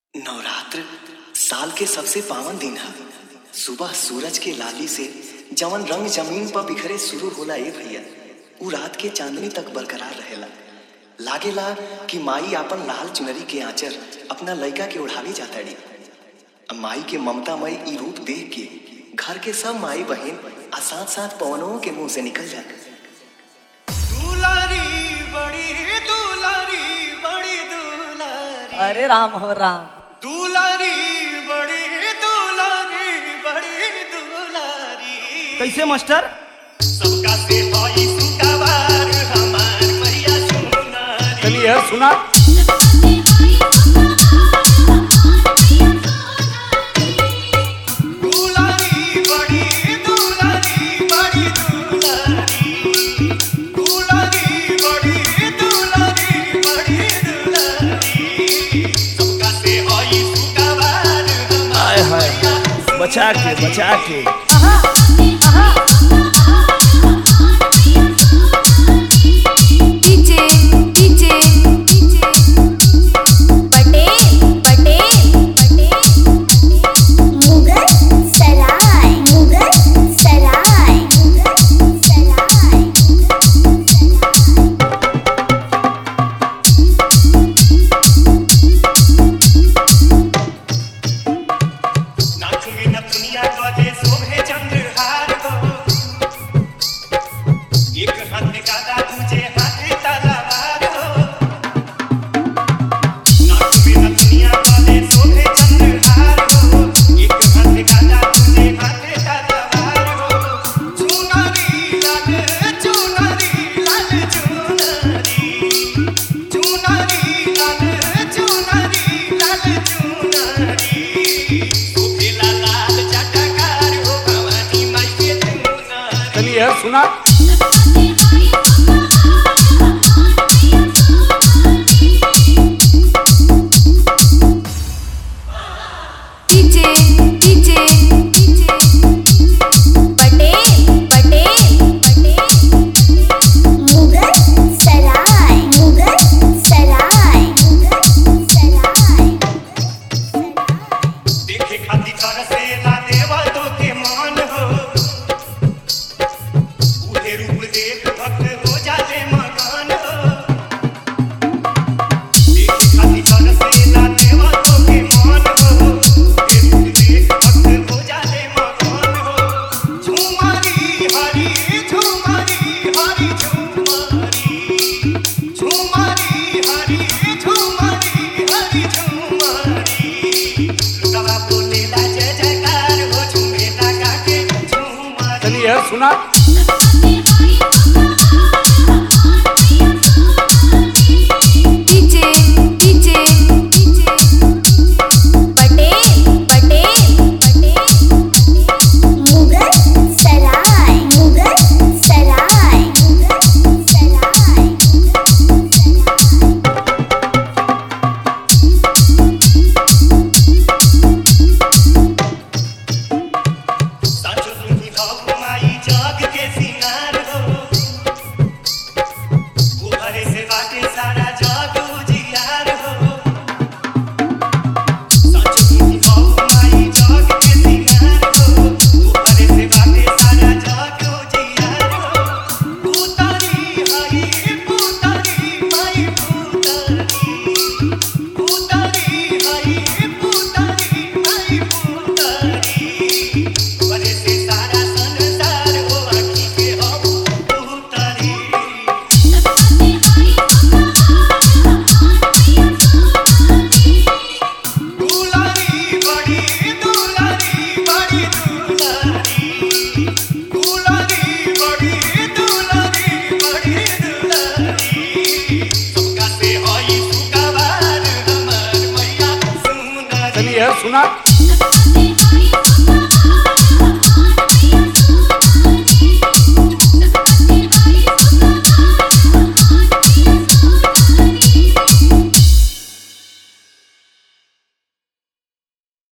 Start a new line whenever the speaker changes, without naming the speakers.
नवरात्र साल के सबसे पावन दिन है सुबह सूरज के लाली से जवन रंग जमीन पर बिखरे शुरू होला ए भैया उ रात के चांदनी तक बरकरार रहेला लागेला कि माई आपन लाल चुनरी के आंचर अपना लइका के ओढ़ावे जाताड़ी माई के ममतामय ई रूप देख के घर के सब माई बहन आ साथ साथ पवनों के मुंह से निकल जाते
दुलारी बड़ी दुलारी बड़ी दुलारी
अरे राम हो राम
दुलारी बड़ी दुलारी बड़ी दुलारी
कैसे मास्टर
सबका से भाई सुकाबार हमार मैया सुनारी
चलिए यार सुना
दुलारी बड़ी दुलारी बड़ी दुलारी दुलारी बड़ी दुलारी बड़ी दुलारी सबका से भाई सुकाबार
हाय
हमार
हाय
मैया
बचा के बचा के
DJ DJ DJ Patel Patel Patel Mughal Sarai Mughal Sarai Mughal सराय
नाचूंगी न दुनिया गले शोभे चंद्रहार को एक हाथ में गादा दूजे हाथ में तलवार को नाचूंगी न दुनिया गले शोभे चंद्रहार को एक हाथ में गादा दूजे हाथ में तलवार को चुनरी लाल चुनरी लाल चुनरी चुनरी लाल चुनरी लाल चुनरी सुखिला लाल चटकार हो भवानी माई के चुनरी
चलिए यार सुना
DJ DJ DJ Patel Patel Patel Mughal Sarai Mughal Sarai Mughal सराय
देखे खातिर तरसे ला देवा तो के मान हो उहे रूप देख भक्त हो जाते मकान हो देखे खातिर तरसे ला देवा तो के मान हो उहे रूप देख भक्त हो जाते मकान हो झुमारी हरी झुमारी हरी झुमारी झुमारी हरी झुमारी हरी झुमारी लुटवा बोलेला जय जयकार हो झूमेला गाके झुमारी
चलिए यार सुना
DJ DJ DJ Patel Patel Patel Mughal Sarai Mughal Sarai Mughal सराय
साचो तुम्ही भाऊ माई जग के सिंगार हो उभरे से बाटे सारा जग उजियार हो साचो तुम्ही भाऊ माई जग के सिंगार हो उभरे से बाटे सारा जग उजियार हो पुतारी हई पुतारी माई पुतारी पुतारी हई पुतारी माई पुतारी वजह से सारा संसार हो आखी के हो पुतारी दुलारी बड़ी दुलारी बड़ी दुलारी दुलारी बड़ी दुलारी बड़ी दुलारी सबका से होई सुकाबार हमार मैया सुनारी
चलिए यार सुना